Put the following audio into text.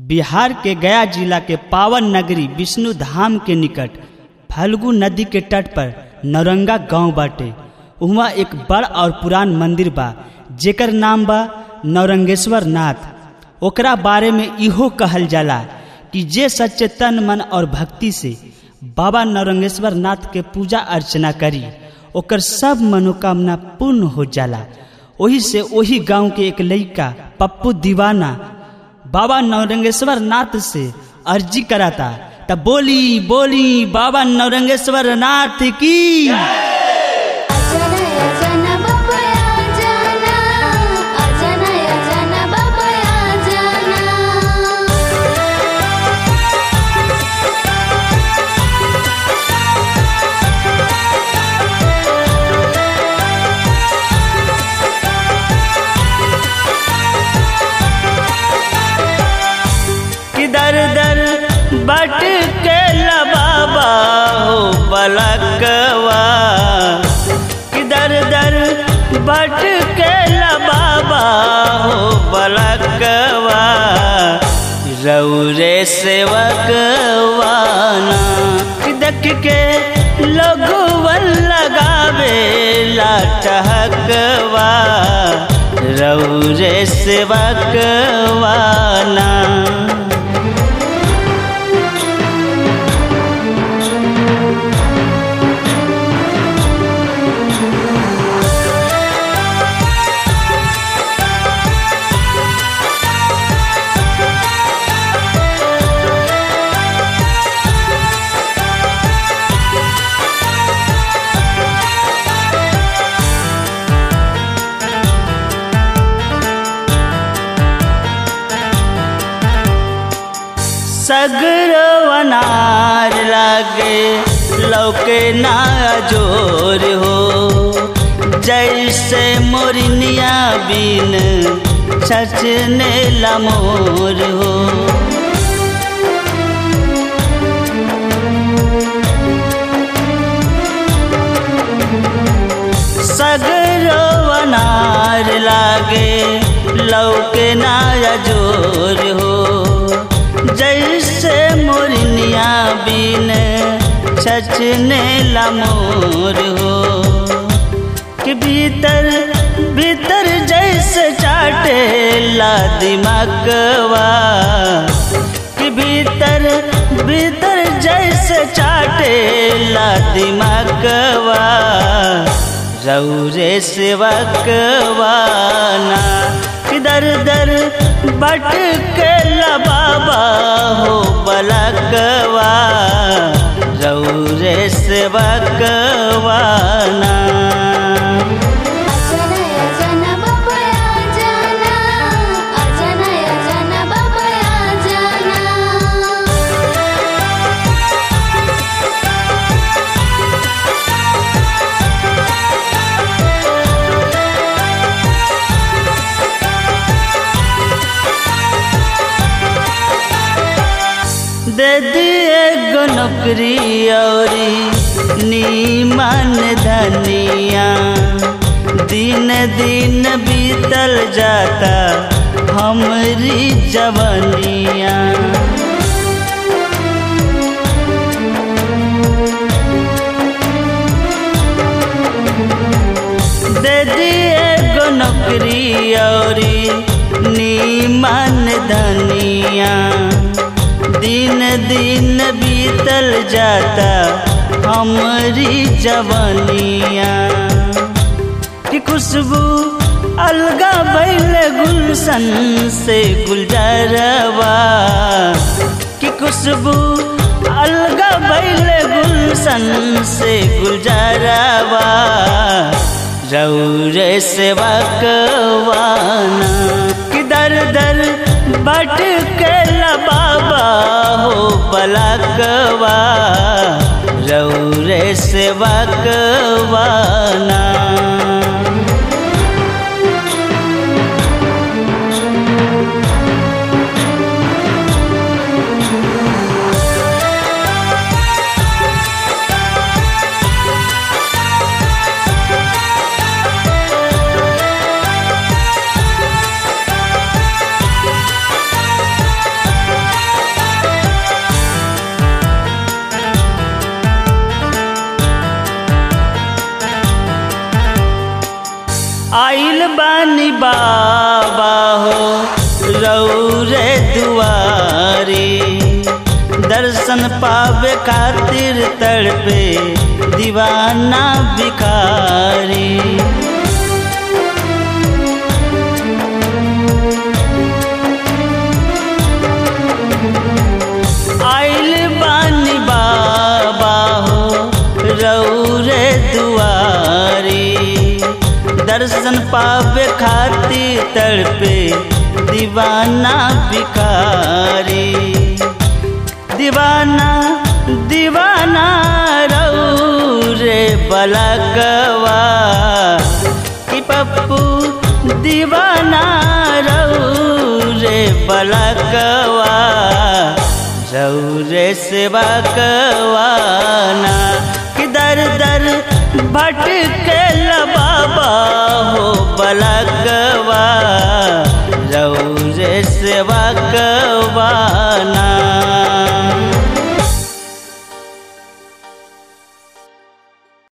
बिहार के गया जिला के पावन नगरी विष्णु धाम के निकट फल्गु नदी के तट पर नौरंगा गांव बाटे उहाँ एक बड़ और पुरान मंदिर बा जेकर नाम बा नौरंगेश्वर नाथ ओकरा बारे में इहो कहल जाला कि जे सच्चे तन मन और भक्ति से बाबा नौरंगेश्वर नाथ के पूजा अर्चना करी ओकर सब मनोकामना पूर्ण हो जाला ओही से ओही गांव के एक लड़का पप्पू दीवाना बाबा नौरंगेश्वर नाथ से अर्जी कराता तब बोली बोली बाबा नौरंगेश्वर नाथ की अजना अजना बाबा जाना अजना अजना बाबा जाना कि दर दर बट के बाबा हो बलकवा कि दर दर बट के बाबा हो बलकवा रौरे सेवकवाना कि देख के लगवन लगावे लाटहकवा रौरे सेवकवाना सगरो अनार लागे लौके ना जोर हो जैसे मोरनिया बिन छचने लमोर हो सगरो अनार लागे लौके ना जोर हो जैसे मोरनिया बिन छचने लमोर हो कि भीतर भीतर जैसे चाटे ला दिमागवा कि भीतर भीतर जैसे चाटे ला दिमागवा रौरे सेवकवाना दर दर बट के बाबा हो बलकवा रौरे सेवकवाना अजना अजना बाबा जाना अजना अजना बाबा जाना दे दिए गो नौकरी औरी नीमन धनिया दिन दिन बीतल जाता हमरी जवनिया दे दिए गो नौकरी औरी नीमन धनिया दिन दिन बीतल जाता हमरी जवनिया कि खुशबू अलगा बैल गुलशन से गुलजारवा कि खुशबू अलगा बैल गुलशन से गुलजारवा रौरे सेवकवाना कि दर दर बट के बाबा हो बलकवा रौरे सेवकवाना बानी बाबा हो रौरे दुआरी दर्शन पावे खातिर तड़पे दीवाना भिखारी आइल बानी बाबा हो रौरे दुआरी दर्शन पावे खातिर तड़पे दीवाना भिखारी दीवाना दीवाना रौरे बलगवा कि पप्पू दीवाना रौरे बलगवा रौरे सेवा कवाना कि दर दर भटके बाबा हो बलग